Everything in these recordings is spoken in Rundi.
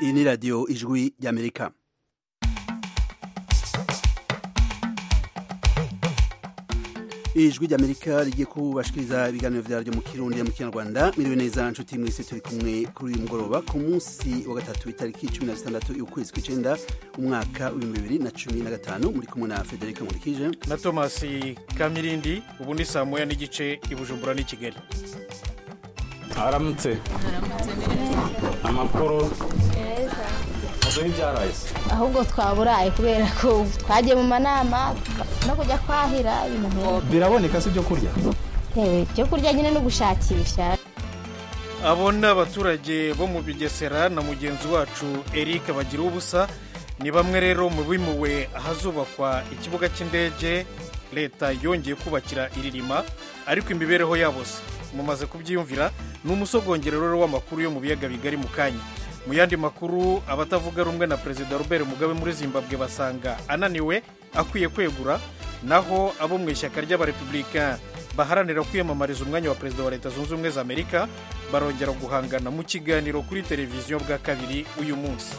iyi ni radiyo ijwi ry'amerika ijwi ry'amerika rigiye kubashikiriza ibiganiro vyaryo mu kirundi mu kinyarwanda miriwe neza nshuti mwese turi kumwe kuri uyu mugoroba ku munsi wa gatatu itariki cumi na zitandatu y'ukwezi kw'icenda umwaka w'ibihumbi bibiri na cumi na gatanu muri kumwe na federika nkurikije na tomasi kamirindi ubu ni saa moya n'igice i bujumbura n'i kigali aramutse amakuru muduhe ibyaraye ahubwo twaburaye kubera ko twagiye mu manama no kujya kwahira ibintu biraboneka si ibyo kurya yewe byo kurya nyine no gushakisha abo ni abaturage bo mu bigesera na mugenzi wacu eric bagira ubusa ni bamwe rero mu bimuwe ahazubakwa ikibuga cy'indege leta yongeye kubakira iririma ariko imibereho yabo se mumaze kubyiyumvira ni umusogongero w'amakuru yo mu biyaga bigari mu kanya mu yandi makuru abatavuga rumwe na perezida robert mugabe muri zimbabwe basanga ananiwe akwiye kwegura naho abo mu ishyaka ry'abarepublika baharanira kwiyamamariza umwanya wa perezida wa leta zunze ubumwe za amerika barongera guhangana mu kiganiro kuri televiziyo bwa kabiri uyu munsi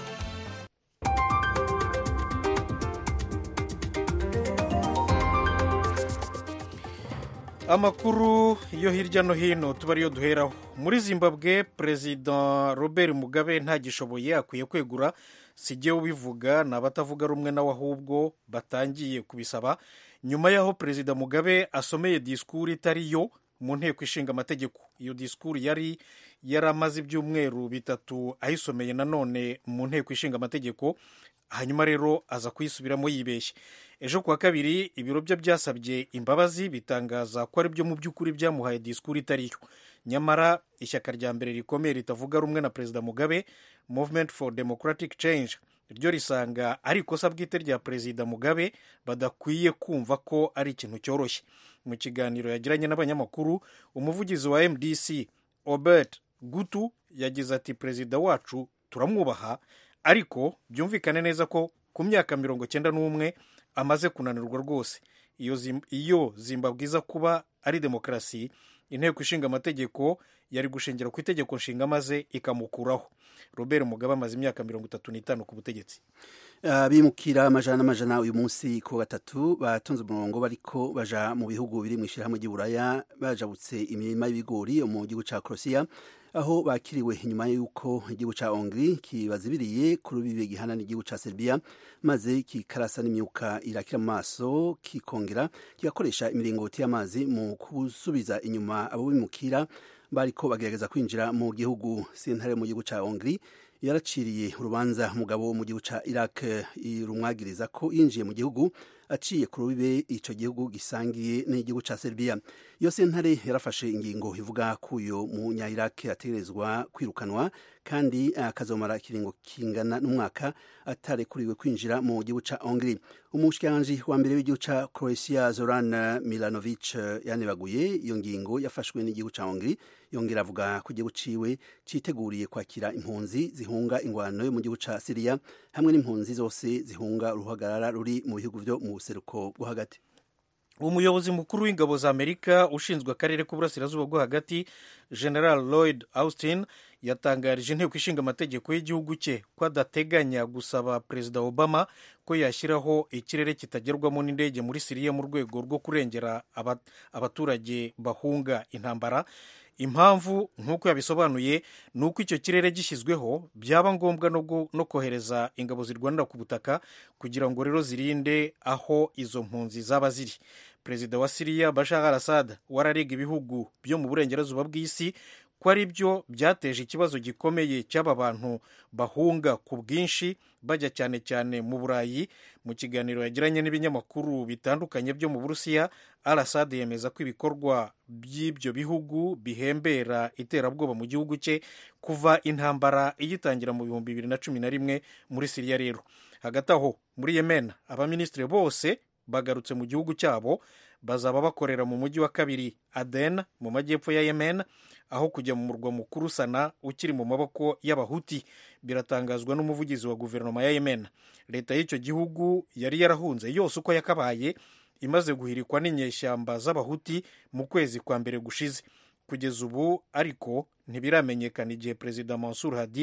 amakuru yo hirya no hino tuba ariyo duheraho muri zimbabwe perezida robert mugabe ntagishoboye akwiye kwegura si jyewe ubivuga ni abatavuga rumwe nawe ahubwo batangiye kubisaba nyuma y'aho perezida mugabe asomeye disikuru itari yo mu nteko ishinga amategeko iyo disikuru yari yaramaze ibyumweru bitatu ayisomeye nanone mu nteko ishinga amategeko hanyuma rero aza kuyisubiramo yibeshye ejo kuwa kabiri ibiro bye byasabye imbabazi bitangaza ko ari byo mu by'ukuri byamuhaye disikuru itari yo nyamara ishyaka rya mbere rikomeye ritavuga rumwe na perezida mugabe movement for democratic change ryo risanga ari ikosa bwite rya perezida mugabe badakwiye kumva ko ari ikintu cyoroshye mu kiganiro yagiranye n'abanyamakuru umuvugizi wa mdc obert gutu yagize ati perezida wacu turamwubaha ariko byumvikane neza ko ku myaka mirongo cyenda n'umwe amaze kunanirwa rwose iyo zimbabwe iza kuba ari demokarasi inteko ishinga amategeko yari gushingira ku itegeko nshinga maze ikamukuraho robert mugabe amaze imyaka mirongo itatu n'itanu ku butegetsi abimukira amajana n'amajana uyu munsi ku gatatu batonze umurongo bariko baja mu bihugu biri mu ishyirahamwe ry'uburaya bajabutse imirima y'ibigori mu gihugu cya korosiya aho bakiriwe inyuma y'uko igihugu cya hongri kibazibiriye ku rubibe gihana n'igihugu cya serbia maze kikarasa n'imyuka irakira mu maso kikongera kigakoresha imiringoti y'amazi mu gusubiza inyuma abo bimukira bariko bagerageza kwinjira mu gihugu sentare mu gihugu cya hongri yaraciriye urubanza umugabo wo mu gihugu cya iraq rumwagiriza ko yinjiye mu gihugu aciye ku rubibe icyo gihugu gisangiye n'igihugu cya serbia iyo sentare yarafashe ingingo ivuga ko uyu munya iraq ategerezwa kwirukanwa kandi akazomara ikiringo kingana n'umwaka atarekuriwe kwinjira mu gihugu cya hongri umushikiranganji wa mbere w'igihugu cya croatia zoran milanovic yanebaguye iyo ngingo yafashwe n'igihugu cya hongri yongera avuga ko igihugu ciwe citeguriye kwakira impunzi zihunga ingwano yo mu gihugu ca siriya hamwe n'impunzi zose zihunga uruhagarara ruri mu bihugu vyo mu buseruko bwo hagati umuyobozi mukuru w'ingabo za amerika ushinzwe akarere k'uburasirazuba bwo hagati general lloyd austin yatangarije inteko ishinga amategeko y'igihugu cye ko adateganya gusaba perezida obama ko yashyiraho ikirere kitagerwamo n'indege muri siriya mu rwego rwo kurengera abaturage bahunga intambara impamvu nk'uko yabisobanuye ni uko icyo kirere gishyizweho byaba ngombwa no kohereza ingabo zirwanira ku butaka kugira ngo rero zirinde aho izo mpunzi zaba ziri perezida wa siriya bashar al assad wararega ibihugu byo mu burengerazuba bw'isi ko ari byo byateje ikibazo gikomeye cy'aba bantu bahunga ku bwinshi bajya cyane cyane mu burayi mu kiganiro yagiranye n'ibinyamakuru bitandukanye byo mu burusiya al assad yemeza ko ibikorwa by'ibyo bihugu bihembera iterabwoba mu gihugu cye kuva intambara igitangira mu bihumbi bibiri na cumi na rimwe muri siriya rero hagati aho muri yemen abaminisitiri bose bagarutse mu gihugu cyabo bazaba bakorera mu mujyi wa kabiri aden mu majyepfo ya yemen aho kujya mu murwa mukuru sana ukiri mu maboko y'abahuti biratangazwa n'umuvugizi wa guverinoma ya yemen leta y'icyo gihugu yari yarahunze yose uko yakabaye imaze guhirikwa n'inyeshyamba z'abahuti mu kwezi kwa mbere gushize kugeza ubu ariko ntibiramenyekana igihe perezida mansur hadi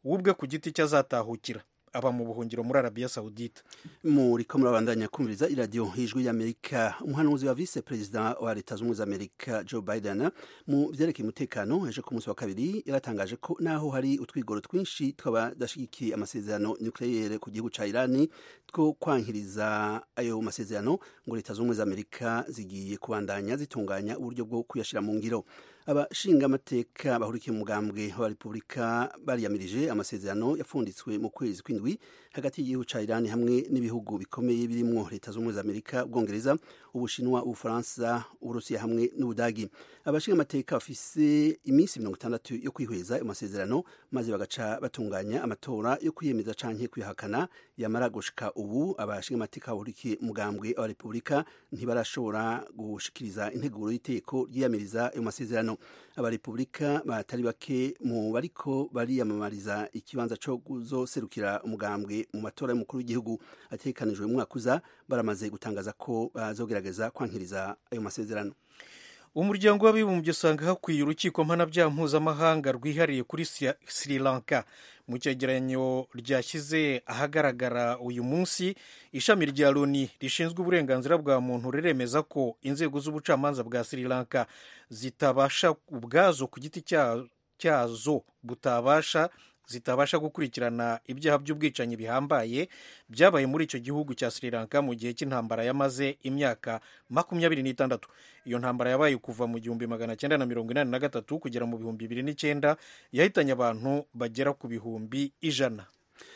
ubwe ku giti cye azatahukira aba mu buhungiro muri arabiya sawudite muriko murabandanya kumviriza iradiyo ijwi y'amerika umuhanuzi wa vice perezida wa leta z'ubumwe z'amerika joe biden mu vyerekeye umutekano ejo ku munsi wa kabiri yaratangaje ko naho hari utwigoro twinshi tw'abadashigikiye amasezerano nucleaire ku gihugu ca irani two kwankiriza ayo masezerano ngo leta z'ubumwe z'amerika zigiye kubandanya zitunganya uburyo bwo kuyashira mu ngiro abashingamateka bahurikiye mu mugambwe wa repubulika bariyamirije amasezerano yapfunditswe mu kwezi kw'indwi hagati y'igihugu ca irani hamwe n'ibihugu bikomeye birimwo leta z'ubumwe z'amerika ubwongereza ubushinwa ubufaransa uburusiya hamwe n'ubudagi abashingamateka bafise iminsi mirongo itandatu yo kwihweza ayo masezerano maze bagaca batunganya amatora yo kwiyemeza canke kwihakana yamara gushika ubu abashingamateka bahurikiye umugambwe wa repubulika ntibarashobora gushikiriza integuro y'iteko ryiyamiriza ayo masezerano abarepubulika batari bake mu bariko bariyamamariza ikibanza co kuzoserukira umugambwe mu matora y'umukuru w'igihugu ategekanijwe mu mwaka uza baramaze gutangaza ko bazogerageza kwankiriza ayo masezerano umuryango w'abibumbye usanga hakwiye urukiko mpanabyaha mpuzamahanga rwihariye kuri sri lanka mu cyegeranyo ryashyize ahagaragara uyu munsi ishami rya loni rishinzwe uburenganzira bwa muntu riremeza ko inzego z'ubucamanza bwa sri lanka zitabasha ubwazo ku giti cyazo butabasha zitabasha gukurikirana ibyaha by'ubwicanyi bihambaye byabaye muri icyo gihugu cya sri lanka mu gihe cy'intambara yamaze imyaka makumyabiri n'itandatu iyo ntambara yabaye kuva mu gihumbi magana cyenda na mirongo inani na gatatu kugera mu bihumbi bibiri n'icyenda yahitanye abantu bagera ku bihumbi ijana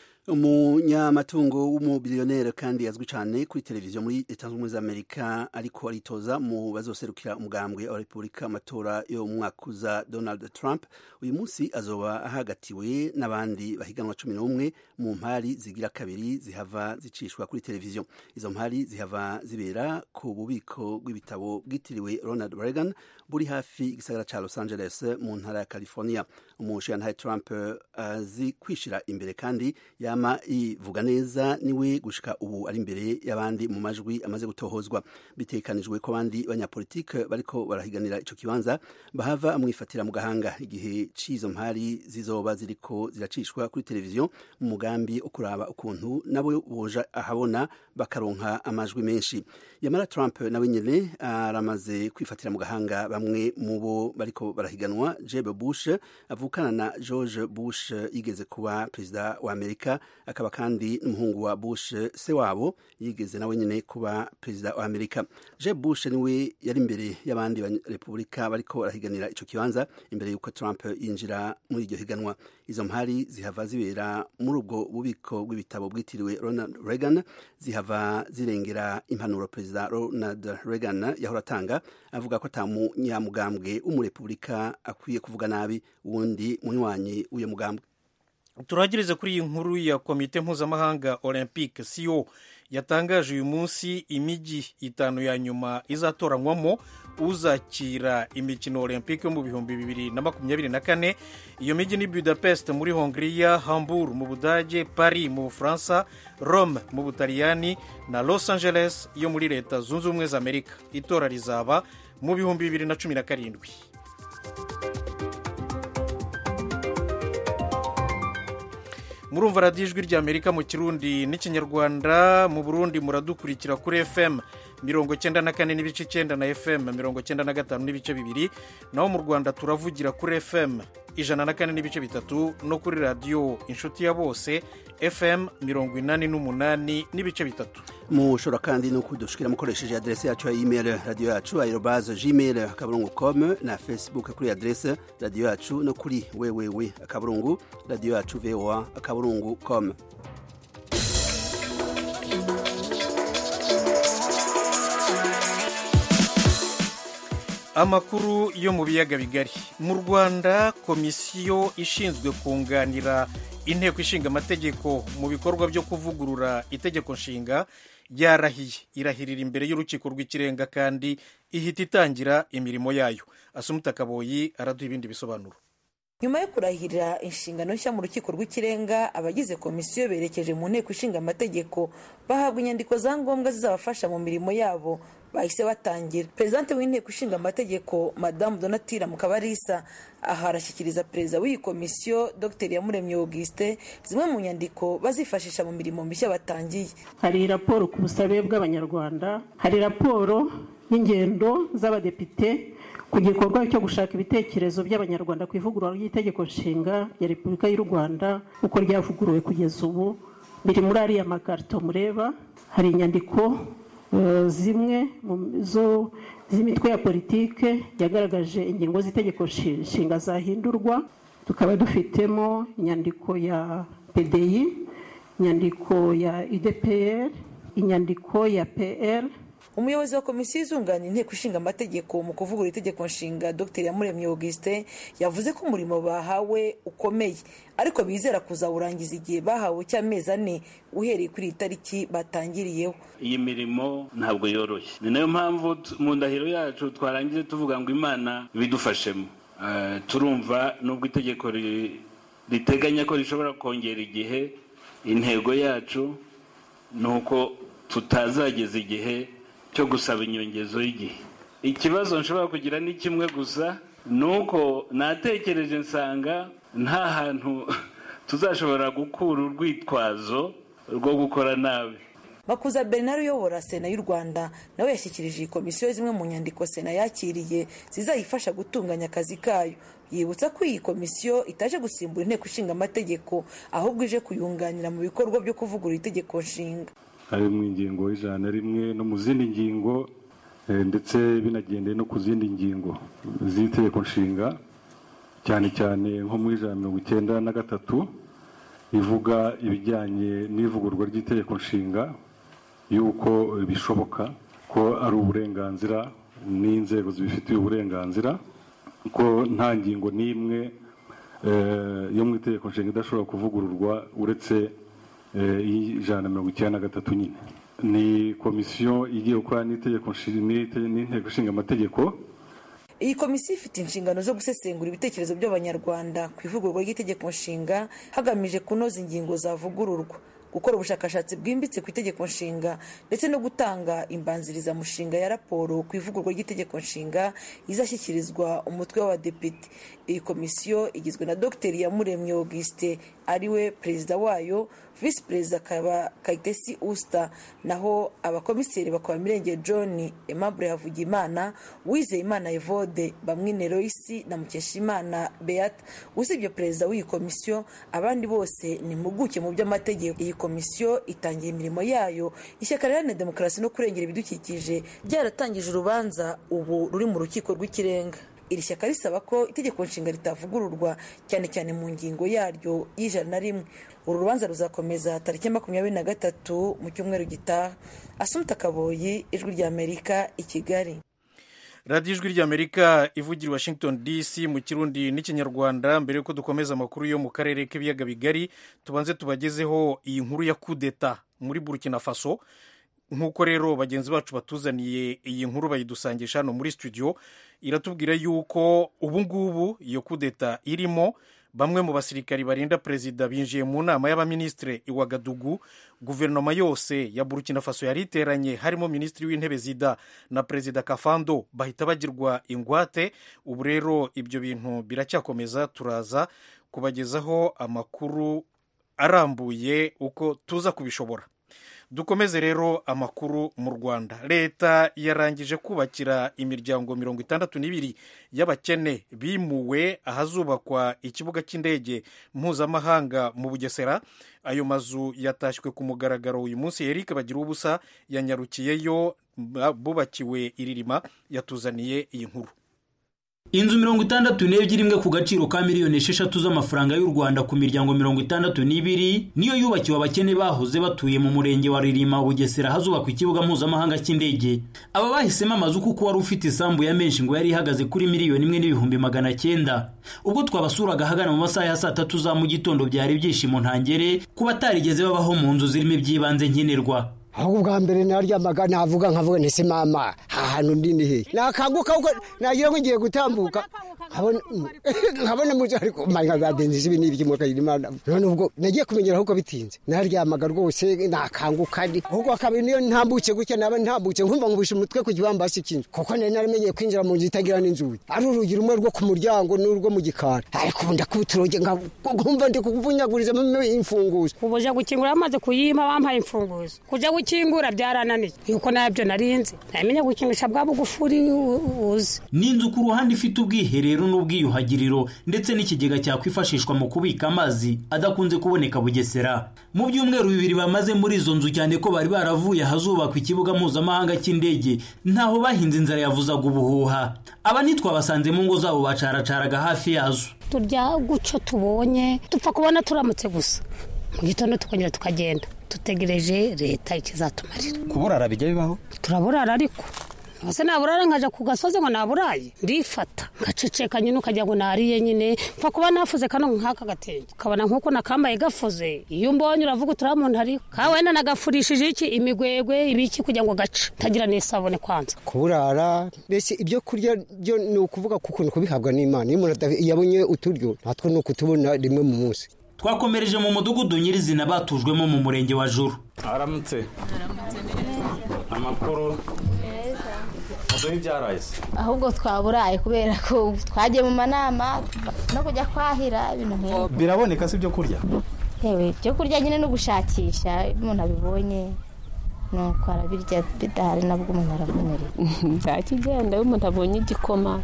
umunyamatungo w'umubiliyoneri kandi azwi cyane kuri televiziyo muri leta zunze ubumwe z'amerika ariko aritoza mu bazoserukira umugambwe wa repubulika amatora yo mu mwaka uza donald trump uyu munsi azoba ahagatiwe n'abandi bahiganwa cumi n'umwe mu mpari zigira kabiri zihava zicishwa kuri televiziyo izo mpari zihava zibera ku bubiko bw'ibitabo bwitiriwe ronald reagan buri hafi igisagara cya los angeles mu ntara ya california umushinga trump azi kwishira imbere kandi yama ivuga neza niwe gushika ubu ari imbere y'abandi mu majwi amaze gutohozwa bitekanijwe ko abandi banyapolitike bariko barahiganira ico kibanza bahava amwifatira mu gahanga igihe c'izo mpari zizoba ziriko ziracishwa kuri televiziyo mu mugambi wo kuraba ukuntu nabo boja ahabona bakaronka amajwi menshi yamara trump nawe nyene aramaze kwifatira mu gahanga bamwe mu bo bariko barahiganwa jeb bush avukana na george bush yigeze kuba perezida wa amerika akaba kandi n'umuhungu wa bush se wabo yigeze nawe nyine kuba perezida wa amerika jeb bush niwe yari imbere y'abandi repubulika bariko barahiganira ico kibanza imbere y'uko trump yinjira muri iryo higanwa izo mpari zihava zibera muri ubwo bubiko bw'ibitabo bwitiriwe ronald reagan zihava zirengera impanuro perezida ronald reagan yahora atanga avuga ko ata munyamugambwe w'umurepubulika akwiye kuvuga nabi uwundi munywanyi w'uyo mugambwe turagirize kuri iyi nkuru ya komite mpuzamahanga olympique co yatangaje uyu munsi imijyi itanu ya nyuma izatoranywamo uzakira imikino olympique yo mu bihumbi bibiri na makumyabiri na kane iyo mijyi ni budapest muri hongiriya hamburg mu budage paris mu bufaransa rome mu butaliyani na los angeles yo muri leta zunze ubumwe za amerika itora rizaba mu bihumbi bibiri na cumi na karindwi murumva radiyo ijwi ry'amerika mu kirundi n'ikinyarwanda mu burundi muradukurikira kuri fm mirongo cyenda na kane n'ibice icyenda na fm mirongo cyenda na gatanu n'ibice bibiri naho mu rwanda turavugira kuri fm ijana na kane n'ibice bitatu no kuri radiyo inshuti ya bose fm mirongo inani n'umunani n'ibice bitatu mushobora kandi no kudushikira mukoresheje adrese yacu ya email radiyo yacu aerobaze gmail akaburungu com na facebook kuri adrese radiyo yacu no kuri wewewe akaburungu radiyo yacu voa akaburungu com amakuru yo mu biyaga bigari mu rwanda komisiyo ishinzwe kunganira inteko ishinga amategeko mu bikorwa byo kuvugurura itegeko nshinga yarahiye irahirira imbere y'urukiko rw'ikirenga kandi ihita itangira imirimo yayo asumuta kaboyi araduha ibindi bisobanuro nyuma yo kurahirira inshingano nshya mu rukiko rw'ikirenga abagize komisiyo berekeje mu nteko ishinga amategeko bahabwa inyandiko za ngombwa zizabafasha mu mirimo yabo bahise batangira perezidante w'inteko ishinga amategeko madamu donatira mukabarisa aha arashyikiriza perezida w'iyi komisiyo dr yamuremye auguste zimwe mu nyandiko bazifashisha mu mirimo mishya batangiye hari raporo ku busabe bw'abanyarwanda hari raporo y'ingendo z'abadepite ku gikorwa cyo gushaka ibitekerezo by'abanyarwanda ku ivugurura ry'itegeko nshinga ya repubulika y'u rwanda uko ryavuguruwe kugeza ubu biri muri ariya makarito mureba hari inyandiko zimwe zo z'imitwe ya politike yagaragaje ingingo z'itegeko nshinga zahindurwa tukaba dufitemo inyandiko ya pdi inyandiko ya udpr inyandiko ya pr umuyobozi wa komisiyo izunganya inteko ishinga amategeko mu kuvugurura itegeko nshinga dr yamuremye augustin yavuze ko umurimo bahawe ukomeye ariko bizera kuzawurangiza igihe bahawe cy'amezi ane uhereye kuri iyi tariki batangiriyeho iyi mirimo ntabwo yoroshye ni nayo mpamvu mu ndahiro yacu twarangije tuvuga ngo imana ibidufashemo turumva nubwo itegeko riteganya ko rishobora kongera igihe intego yacu ni uko tutazageza igihe cyo gusaba inyongezo y'igihe ikibazo nshobora kugira ni kimwe gusa ni uko natekereje nsanga nta hantu tuzashobora gukura urwitwazo rwo gukora nabi makuza bernard uyobora sena y'u rwanda nawe yashyikirije iyi komisiyo zimwe mu nyandiko sena yakiriye zizayifasha gutunganya akazi kayo yibutsa ko iyi komisiyo itaje gusimbura inteko ishinga amategeko ahubwo ije kuyunganira mu bikorwa byo kuvugurura itegeko nshinga ari mu ingingo y'ijana na rimwe no mu zindi ngingo ndetse binagendeye no ku zindi ngingo z'itegeko nshinga cyane cyane nko muri ijana mirongo icyenda na gatatu ivuga ibijyanye n'ivugurwa ry'itegeko nshinga y'uko bishoboka ko ari uburenganzira n'inzego zibifitiye uburenganzira ko nta ngingo n'imwe yo mu itegeko nshinga idashobora kuvugururwa uretse ijana na mirongo icyenda na gatatu nyine ni komisiyo igiye gukora n'inteko ishinga amategeko iyi komisiyo ifite inshingano zo gusesengura ibitekerezo by'abanyarwanda ku ivugururwa ry'itegeko nshinga hagamije kunoza ingingo zavugururwa gukora ubushakashatsi bwimbitse ku itegeko nshinga ndetse no gutanga imbanzirizamushinga ya raporo ku ivugururwa ry'itegeko nshinga izashyikirizwa umutwe w'abadepite iyi komisiyo igizwe na dr yamuremye auguste ariwe perezida wayo visi perezida akaba kayitesi usita naho abakomiseri bakaba mirenge john aimable havugimana uwizeyimana evode bamwine royisi na mukeshimana beata usibye perezida w'iyi komisiyo abandi bose ni impuguke mu by'amategeko iyi komisiyo itangiye imirimo yayo ishyaka riharanira demokarasi no kurengera ibidukikije ryaratangije urubanza ubu ruri mu rukiko rw'ikirenga iri shyaka risaba ko itegeko nshinga ritavugururwa cyane cyane mu ngingo yaryo y'ijana na rimwe uru rubanza ruzakomeza tariki makumyabiri na gatatu mu cyumweru gitaha asumuta kaboyi ijwi ry'amerika i kigali radiyo ijwi ry'amerika ivugira washington dc mu kirundi n'ikinyarwanda mbere y'uko dukomeza amakuru yo mu karere k'ibiyaga bigari tubanze tubagezeho iyi nkuru ya kudeta muri burkina faso nk'uko rero bagenzi bacu batuzaniye iyi nkuru bayidusangisha hano muri studio iratubwira yuko ubu ngubu iyo kudeta irimo bamwe mu basirikari barinda perezida binjiye mu nama y'abaminisitiri i wagadugu guverinoma yose ya burkina faso yari iteranye harimo minisitiri w'intebe zida na perezida kafando bahita bagirwa ingwate ubu rero ibyo bintu biracyakomeza turaza kubagezaho amakuru arambuye uko tuza kubishobora dukomeze rero amakuru mu rwanda leta yarangije kubakira imiryango mirongo itandatu n'ibiri y'abakene bimuwe ahazubakwa ikibuga cy'indege mpuzamahanga mu bugesera ayo mazu yatashywe ku mugaragaro uyu munsi eric bagira ubusa yanyarukiyeyo bubakiwe iririma yatuzaniye iyi nkuru inzu mirongo itandatu n'ebyiri imwe ku gaciro ka miliyoni esheshatu z'amafaranga y'u rwanda ku miryango mirongo itandatu n'ibiri niyo yubakiwe abakene bahoze batuye mu murenge wa ririma bugesera hazubakwa ikibuga mpuzamahanga cy'indege aba bahisemo amazu kuko wari ufite isambu ya menshi ngo yari ihagaze kuri miliyoni imwe n'ibihumbi magana cyenda ubwo twabasuraga ahagana mu masaha ya saa tatu za mu gitondo byari ibyishimo ntangere ku batarigeze babaho mu nzu zirimo iby'ibanze nkenerwa ahubwo bwa mbere naryamaga navuga nkavuga ntese mama aha hantu ndi ni he nakanguka kuko nagira ngo ngiye gutambuka nkabona nkabona muzi ariko manya badenze ibi n'ibyo imodoka irimo none ubwo nagiye kumenyera ahubwo bitinze naryamaga rwose nakanguka ndi ahubwo kabiri niyo ntambutse gutya naba ntambutse nkumva nkubisha umutwe ku kibambasi cy'inzu kuko nari naramenyeye kwinjira mu nzu itagira n'inzugi ari urugi rumwe rwo ku muryango n'urwo mu gikari ariko ubu ndakubita urugi nkumva ndi kuvunyagurizamo imfunguzo ubuje gukingura bamaze kuyima bampaye imfunguzo kujya gukingura byarananiye yuko nabyo narinzi namenye gukingisha bwa bugufuri uzi ni inzu ku ruhande ifite ubwiherero n'ubwiyuhagiriro ndetse n'ikigega cyakwifashishwa mu kubika amazi adakunze kuboneka bugesera mu byumweru bibiri bamaze muri izo nzu cyane ko bari baravuye ahazubakwa ikibuga mpuzamahanga cy'indege ntaho bahinze inzara yavuzaga ubuhuha aba ntitwabasanze mu ngo zabo bacaracaraga hafi yazo turya guco tubonye dupfa kubona turamutse gusa mu gitondo tukongera tukagenda dutegereje leta ikizatumarira kuburara bijya bibaho turaburara ariko ese naburara nkaja ku gasozi ngo naburaye ndifata ngaceceka nyine ukagira ngo nariye nyine mfa kuba nafuze kano nk'aka gatenge ukabona nk'uko nakambaye gafuze iyo umbonye uravuga uturiya muntu ari ka wenda nagafurishije iki imigwegwe ibiki kugira ngo gace tagira n'isabune kwanza kuburara mbese ibyo kurya byo ni ukuvuga ku kuntu kubihabwa n'imana iyo umuntu yabonye uturyo natwo ni ukutubona rimwe mu munsi twakomereje mu mudugudu nyirizina batujwemo mu murenge wa juru aramutse amakuru muduhe ibyaraye se ahubwo twaburaye kubera ko twagiye mu manama no kujya kwahira ibintu nk'ibyo biraboneka si ibyo kurya yewe ibyo kurya nyine no gushakisha iyo umuntu abibonye nuko arabirya bidahari nabwo umuntu aravunerera nta kigenda iyo umuntu abonye igikoma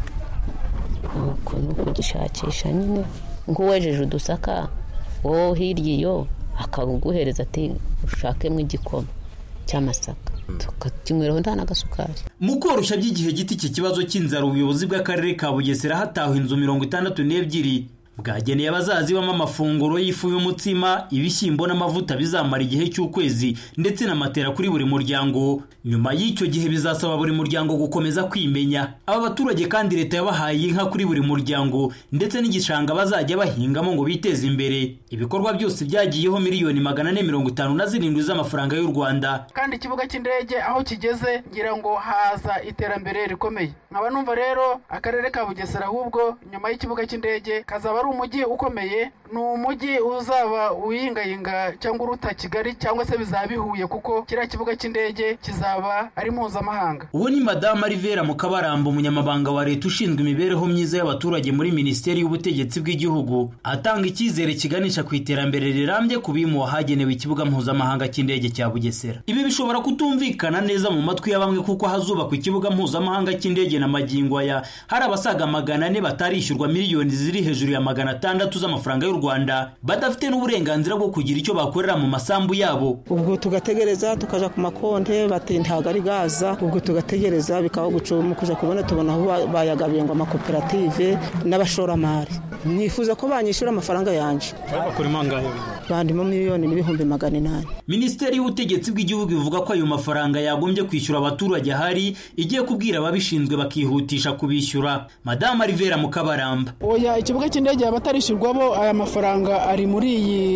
nuko ni ukugishakisha nyine nk'uwejeje udusaka wowe hirya iyo akaguhereza ati ushakemo igikoma cy'amasaka tukakinyweraho nta n'agasukari mu koroshya by'igihe gito iki kibazo cy'inzara ubuyobozi bw'akarere ka bugesera hatawe inzu mirongo itandatu n'ebyiri bwageneye abazazibamo amafunguro y'ifu y'umutsima ibishyimbo n'amavuta bizamara igihe cy'ukwezi ndetse na matera kuri buri muryango nyuma y'icyo gihe bizasaba buri muryango gukomeza kwimenya aba baturage kandi leta yabahaye inka kuri buri muryango ndetse n'igishanga bazajya bahingamo ngo biteze imbere ibikorwa byose byagiyeho miliyoni magana ane mirongo itanu na zirindwi z'amafaranga y'u rwanda kandi ikibuga cy'indege aho kigeze ngira ngo haza iterambere rikomeye nkaba numva rero akarere ka bugesera ahubwo nyuma y'ikibuga cy'indege kazaba ari umujyi ukomeye ni umujyi uzaba uyingayinga cyangwa uruta kigali cyangwa se bizaba bihuye kuko kiriya kibuga cy'indege kizaba ari mpuzamahanga uwo ni madamu Rivera Mukabaramba umunyamabanga wa leta ushinzwe imibereho myiza y'abaturage muri minisiteri y'ubutegetsi bw'igihugu atanga icyizere kiganisha ku iterambere rirambye ku bimu hagenewe ikibuga mpuzamahanga cy'indege cya bugesera ibi bishobora kutumvikana neza mu matwi ya bamwe kuko hazubakwa ikibuga mpuzamahanga cy'indege na magingo aya hari abasaga magana ane batarishyurwa miliyoni ziri hejuru ya magana atandatu z'amafaranga y'u rwanda badafite n'uburenganzira bwo kugira icyo bakorera mu masambu yabo ubwo tugategereza tukaja ku makonte bati ntabwo ari gaza ubwo tugategereza bikaba gucuma kuja kubona tubona aho bayagabiye ngo amakoperative n'abashoramari nifuza ko banyishyura amafaranga yanje bakurimo angahe bandimo miliyoni n'ibihumbi magana inani minisiteri y'ubutegetsi bw'igihugu ivuga ko ayo mafaranga yagombye kwishyura abaturage ahari igiye kubwira ababishinzwe bakihutisha kubishyura madamu Rivera Mukabaramba oya ikibuga cy'indege abatarishyurwamo aya mafaranga ari muri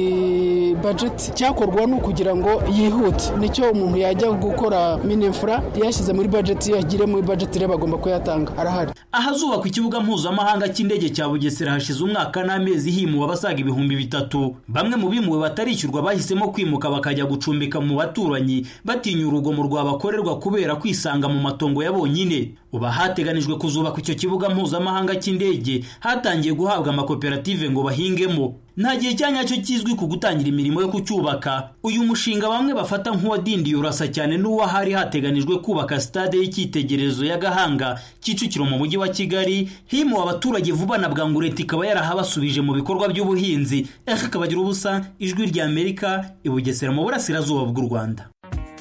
iyi bajeti cyakorwa ni ukugira ngo yihute nicyo umuntu yajya gukora minefura yashyize muri bajeti yagire muri bajeti rero bagomba kuyatanga arahari ahazubakwa ikibuga mpuzamahanga cy'indege cya bugesera hashize umwaka n'amezi himuwe abasaga ibihumbi bitatu bamwe mu bimuwe batarishyurwa bahisemo kwimuka bakajya gucumbika mu baturanyi batinya urugomo rwabakorerwa kubera kwisanga mu matongo ya bonyine ubu hateganijwe kuzubakwa icyo kibuga mpuzamahanga cy'indege hatangiye guhabwa amakoperative ngo bahingemo nta gihe cya nyacyo kizwi ku gutangira imirimo yo kucyubaka uyu mushinga bamwe bafata nk'uwadindiye urasa cyane n'uwahari hateganijwe kubaka sitade y'icyitegererezo ya gahanga kicukiro mu mujyi wa kigali himuwe abaturage vuba na bwangu leta ikaba yarahabasubije mu bikorwa by'ubuhinzi aka kabagira ubusa ijwi rya amerika ibugesera mu burasirazuba bw'u rwanda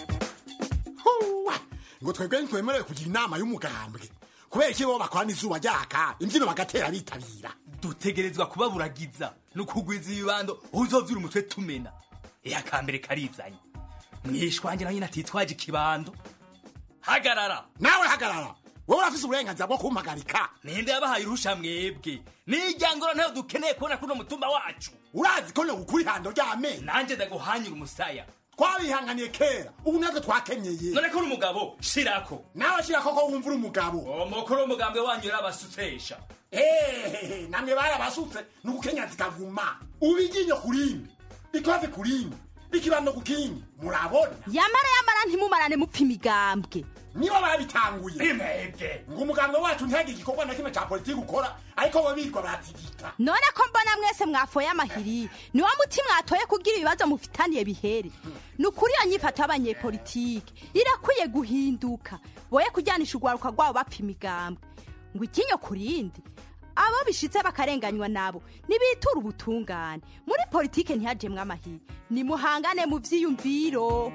ngo twebwe ntitwemerewe kugira inama y'umugambwe kubera iki bo bakorana izuba ryaka imbyino bagatera bitabira dutegerezwa kubaburagiza no kugwiza ibibando uzovyura umutwe tumena iya kambere karizanye mwishwange nawe nyine atitwaje ikibando hagarara nawe hagarara wowe urafise uburenganzira bwo kumpagarika ninde yabahaye uruhusha mwebwe nijyangoro ntayo dukeneye kubona kuno mutumba wacu urazi ko nogukura ihando ry'amenyo nanjye ndaguhanyura umusaya twabihanganiye kera ubu natwe twakenyeye none ko uri umugabo shirako nawe shirako ko wumva uri umugabo umukuru w'umugambwe wanyu yarabasutesha hehehe namwe barabasutse ni ugukenya zikaguma ubu iryinyo ku rindi ikoze ku rindi ikibando ku kindi murabona yamara yamara ntimumarane mupfa imigambwe nibo babitanguye imebwe ngo umugambwe wacu ntihagire igikorwa na kimwe ca politiki ukora ariko bo birirwa batigita none ko mbona mwese mwafoye amahiri ni wa muti mwatoye kugira ibibazo mufitaniye bihere ni ukuri iyo nyifato y'abanyepolitike irakwiye guhinduka boye kujyanisha urwaruka rwabo bapfa imigambwe ngo ikinyo ku rindi abo bishitse bakarenganywa nabo nibitura ubutungane muri politike ntihajemwe amahiri nimuhangane mu vyiyumviro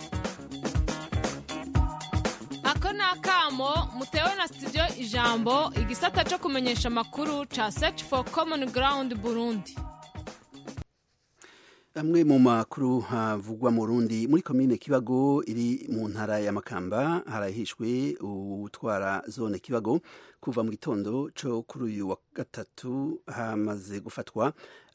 ako ni akamo mutewe na studio ijambo igisata cyo kumenyesha amakuru ca search for common ground burundi amwe mu makuru havugwa mu rundi muri komine kibago iri mu ntara ya makamba harahishwe utwara zone kibago kuva mu gitondo cyo kuri uyu wa gatatu hamaze gufatwa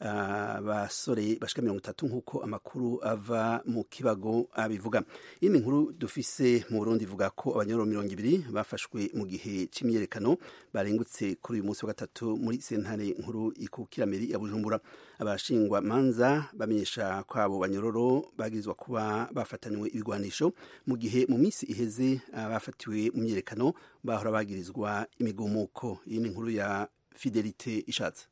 abasore bashika mirongo itatu nk'uko amakuru ava mu kibago abivuga iyi ni inkuru dufise mu burundi ivuga ko abanyoro mirongo ibiri bafashwe mu gihe c'imyerekano barengutse kuri uyu munsi wa gatatu muri sentare nkuru ikukiramiri ya bujumbura abashingwa manza bamenyesha ko abo banyororo bagirizwa kuba bafatanywe ibigwanisho mu gihe mu minsi iheze abafatiwe mu myerekano bahora bagirizwa imigumuko iyi ni inkuru ya fidelite ishatse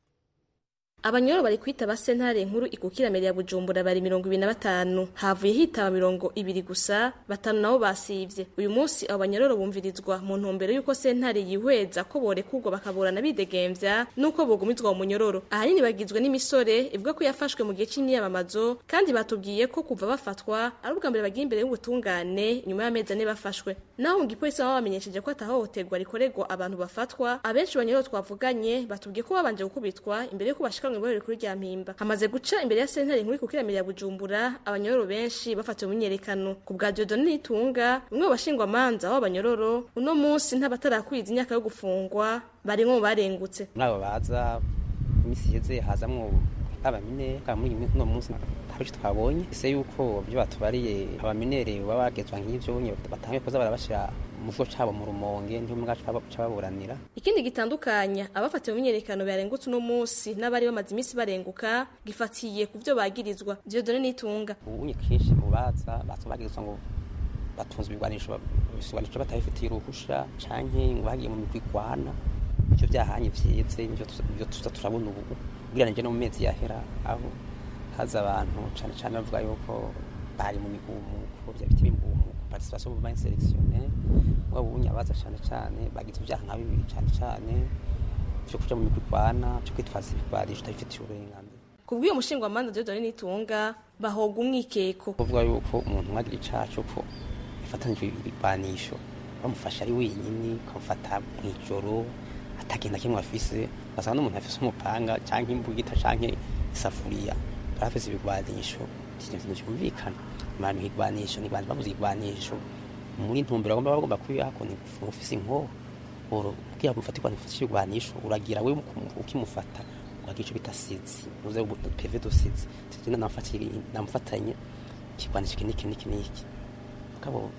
abanyoro bari kwitaba sentare nkuru ikukiramere ya bujumbura bari mirongo ibiri na batanu havuye hitaba mirongo ibiri gusa batanu nabo basivye uyu munsi abo banyororo bumvirizwa mu ntumbero y'uko sentare yihweza ko borekurwa bakaburana bidegemvya n'uko bogumizwa mu munyororo ahanini bagizwe n'imisore ivuga ko yafashwe mu gihe c'imyiyamamazo kandi batubwiye ko kuva bafatwa ari ubwa mbere bagiye imbere y'ubutungane nyuma y'amezi ane bafashwe naho mu gipolisi baba bamenyesheje ko atahohoterwa rikorerwa abantu bafatwa abenshi banyororo twavuganye batubwiye ko babanje gukubitwa imbere y'uko bashika mu iborero rikuru rya mpimba hamaze guca imbere ya sentare nkuru ikukiramira ya bujumbura abanyororo benshi bafatiwe mu myerekano ku bwa diodone nitunga umwe mu bashingwamanza w'abanyororo uno munsi ntabatarakwiza imyaka yo gufungwa barimwo mu barengutse muri abo baza iminsi iheze hazamwo abamine muri uno munsi ntabwo twabonye ese yuko ibyo batubariye abaminere baba bagezwa nk'ivyo batangiye kuza barabashira mu bwo cabo mu rumonge ntiho mwacu cababuranira ikindi gitandukanya abafatiwe mu myerekano barengutse uno munsi n'abari bamaze iminsi barenguka gifatiye ku byo bagirizwa diodone nitunga ubunye kenshi ubaza baza bagirizwa ngo batunze ibigwanisho ibigwanisho batabifitiye uruhusha canke ngo bagiye mu migwi igwana ivyo vyahanye vyeze nivyo tuza turabona ubu ugereranije no mu mezi yahera aho haza abantu cane cane bavuga yuko bari mu migumuko vya biti b'imigumuko participation mu inselectionnaire ngo bunye abaza cane cane bagize ivyaha nka bibiri cane cane vyo kuja mu migwi igwana vyo kwitwaza ibigwanisho utabifitiye uburenganzira kubw'uyo mushingwamanza Dieudonne Nitunga bahoga umwikeko kuvuga yuko umuntu mwagira icaha c'uko yafatanijwe ibigwanisho bamufasha ari wenyine ukamufata mw'ijoro atagenda kimwe afise ugasanga n'umuntu afise umupanga canke imbugita canke isafuriya barafise ibigwanisho ikintu cyumvikana abantu igwanisho ni bantu babuze igwanisho muri ntumbero bagomba bagomba kwiyako ni ufise inkoho oro kugira mufatirwa nifashe igwanisho uragira we ukimufata ukagira ico bita sizi uze pv do sizi tugenda namufatanye namufatanye ikigwanisho iki niki niki niki kabo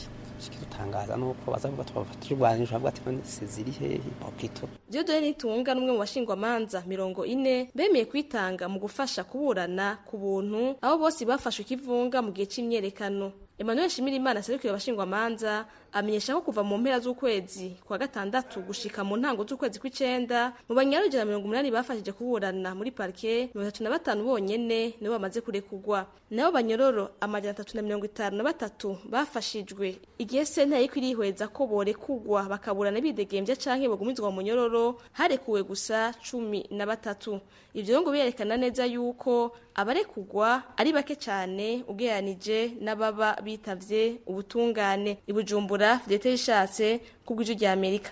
kidutangaza nuko baza kuba twabafatira igwanisho bavuga ati none sizi iri hehe papito Dieudonne Nitunga n'umwe mu bashingwamanza mirongo ine bemeye kwitanga mu gufasha kuburana ku buntu abo bose bafashwe ikivunga mu gihe c'imyerekano Emmanuel Shimirimana serukira abashingwamanza amenyesha ko kuva mu mpera z'ukwezi kwa gatandatu gushika mu ntango z'ukwezi kw'icenda mu banyarugera mirongo umunani bafashije kuburana muri parke mirongo itatu na batanu bonyene nibo bamaze kurekurwa nabo banyororo amajana atatu na mirongo itanu na batatu bafashijwe igihe sentare yariko irihweza ko borekurwa bakaburana bidegemvya canke bagumizwa mu munyororo harekuwe gusa cumi na batatu ivyo ngo birerekana neza yuko abarekurwa ari bake cane ugereranije n'ababa bitavye ubutungane ibujumbura fidete yishatse kubw'ijwi rya amerika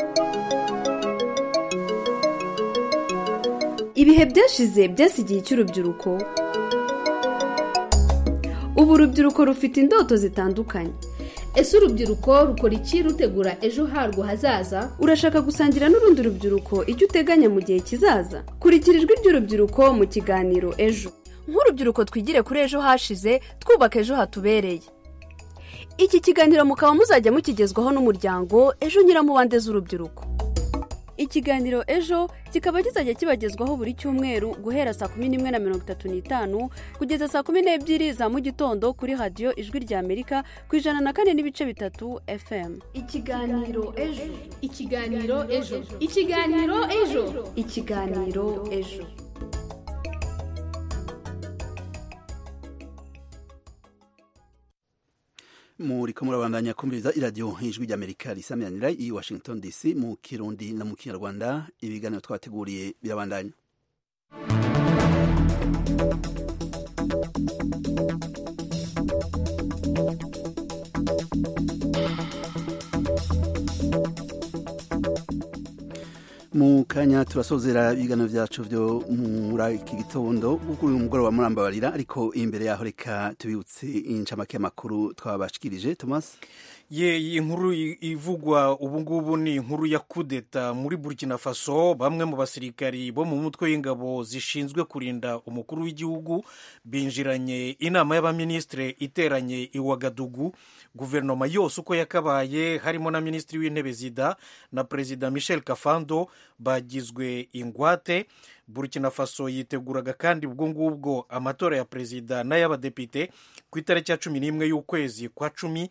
ibihe byashize byasigiye icy'urubyiruko ubu urubyiruko rufite indoto zitandukanye ese urubyiruko rukora iki rutegura ejo harwo hazaza urashaka gusangira n'urundi rubyiruko icyo uteganya mu gihe kizaza kurikira ijwi ry'urubyiruko mu kiganiro ejo nk'urubyiruko twigire kuri ejo hashize twubaka ejo hatubereye iki kiganiro mukaba muzajya mukigezwaho n'umuryango ejo nyiramubande z'urubyiruko ikiganiro ejo kikaba kizajya kibagezwaho buri cyumweru guhera saa kumi n'imwe na mirongo itatu n'itanu kugeza saa kumi n'ebyiri za mu gitondo kuri radiyo ijwi rya amerika ku ijana na kane n'ibice bitatu fm ikiganiro ejo ikiganiro ejo ikiganiro ejo ikiganiro ejo muriko murabandanya kumviriza iradiyo ijwi ry'amerika risamiranira i washington dc mu kirundi no mu kinyarwanda ibiganiro twabateguriye birabandanya mu kanya turasozera ibiganiro byacu byo muri iki gitondo kuri uyu mugoroba murambabarira ariko imbere yaho reka tubibutse incamake y'amakuru twabashikirije thomas ye iyi nkuru ivugwa ubu ngubu ni inkuru ya kudeta muri burkina faso bamwe mu basirikari bo mu mutwe w'ingabo zishinzwe kurinda umukuru w'igihugu binjiranye inama y'abaminisitiri iteranye i wagadugu guverinoma yose uko yakabaye harimo na minisitiri w'intebe zida na perezida michel kafando bagizwe ingwate burkina faso yiteguraga kandi ubwo ngubwo amatora ya perezida n'ay'abadepite ku itariki ya cumi n'imwe y'ukwezi kwa cumi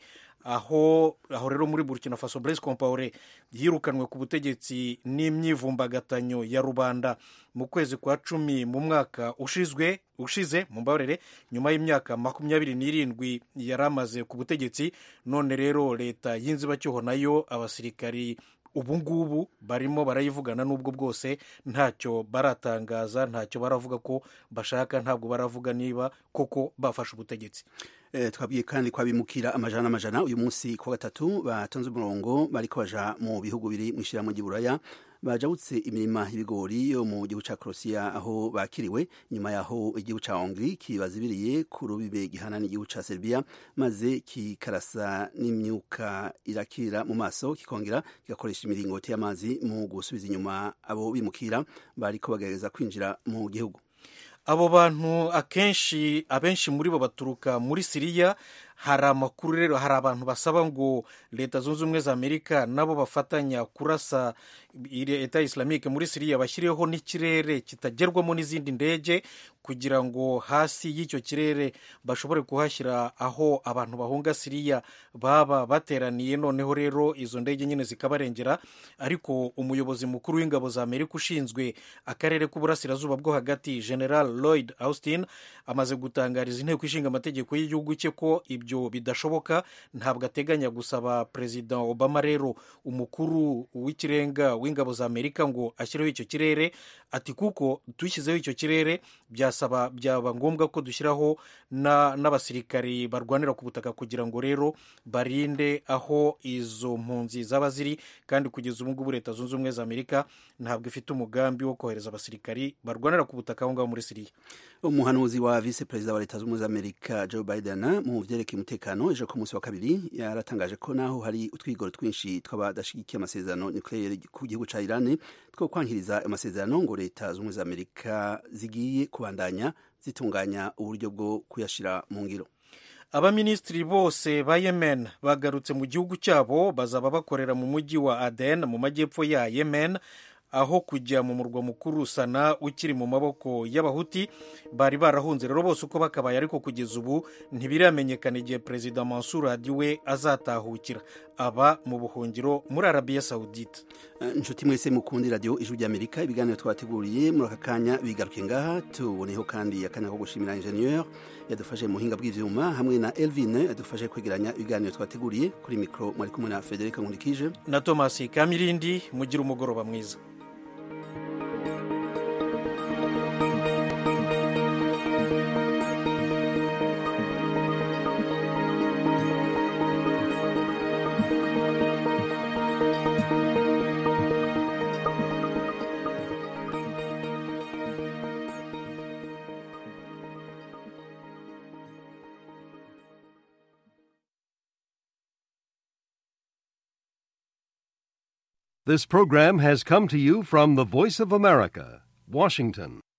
aho aho rero muri burkina faso blaise compaore yirukanwe ku butegetsi n'imyivumbagatanyo ya rubanda mu kwezi kwa cumi mu mwaka ushizwe ushize mu mbabarire nyuma y'imyaka makumyabiri n'irindwi yari amaze ku butegetsi none rero leta y'inzibacyuho nayo abasirikari ubu ngubu barimo barayivugana n'ubwo bwose ntacyo baratangaza ntacyo baravuga ko bashaka ntabwo baravuga niba koko bafashe ubutegetsi twabwiye kandi ko abimukira amajana n'amajana uyu munsi ku wa gatatu batonze umurongo bariko baja mu bihugu biri mu ishyirahamwe ry'uburaya bajabutse imirima y'ibigori yo mu gihugu cya Croatia aho bakiriwe nyuma yaho igihugu cya Hongrie kibazibiriye ku rubibe gihana n'igihugu cya Serbia maze kikarasa n'imyuka irakira mu maso kikongera kigakoresha imiringoti y'amazi mu gusubiza inyuma abo bimukira bariko bagerageza kwinjira mu gihugu abo bantu akenshi abenshi muri bo baturuka muri siriya hari amakuru rero hari abantu basaba ngo leta zunze ubumwe za amerika nabo bafatanya kurasa leta islamike muri siriya bashyireho n'ikirere kitagerwamo n'izindi ndege kugira ngo hasi y'icyo kirere bashobore kuhashyira aho abantu bahunga siriya baba bateraniye noneho rero izo ndege nyine zikabarengera ariko umuyobozi mukuru w'ingabo za amerika ushinzwe akarere k'uburasirazuba bwo hagati general lloyd austin amaze gutangariza inteko ishinga amategeko y'igihugu cye ko ibyo bidashoboka ntabwo ateganya gusaba perezida obama rero umukuru w'ikirenga w'ingabo za amerika ngo ashyireho icyo kirere ati kuko dushyizeho icyo kirere byasaba byaba ngombwa ko dushyiraho n'abasirikari barwanira ku butaka kugira ngo rero barinde aho izo mpunzi zaba ziri kandi kugeza ubu ngubu leta zunze ubumwe za amerika ntabwo ifite umugambi wo kohereza abasirikari barwanira ku butaka aho ngaho muri siriya umuhanuzi wa visi perezida wa leta zunze ubumwe za amerika joe biden mu byerekeye umutekano ejo ku munsi wa kabiri yaratangaje ko naho hari utwigoro twinshi tw'abadashyigikiye amasezerano nucleaire ku gihugu cya irani two kwankiriza amasezerano ngo leta zunze ubumwe za amerika zigiye kubandanya zitunganya uburyo bwo kuyashyira mu ngiro abaminisitiri bose ba yemen bagarutse mu gihugu cyabo bazaba bakorera mu mujyi wa aden mu majyepfo ya yemen aho kujya mu murwa mukuru sana ukiri mu maboko y'abahuti bari barahunze rero bose uko bakabaye ariko kugeza ubu ntibiramenyekana igihe perezida mansur hadi we azatahukira aba mu buhungiro muri arabiya sawudite inshuti mwese mukundi radiyo ijwi ry'amerika ibiganiro twateguriye muri aka kanya bigaruke ngaha tuboneho kandi akanya ko gushimira injeniyeri yadufashe mu buhinga bw'ibyuma hamwe na elvine yadufashe kwegeranya ibiganiro twateguriye kuri mikoro mwari kumwe na federica nkundikije na tomasi kamirindi mugira umugoroba mwiza This program has come to you from the Voice of America, Washington.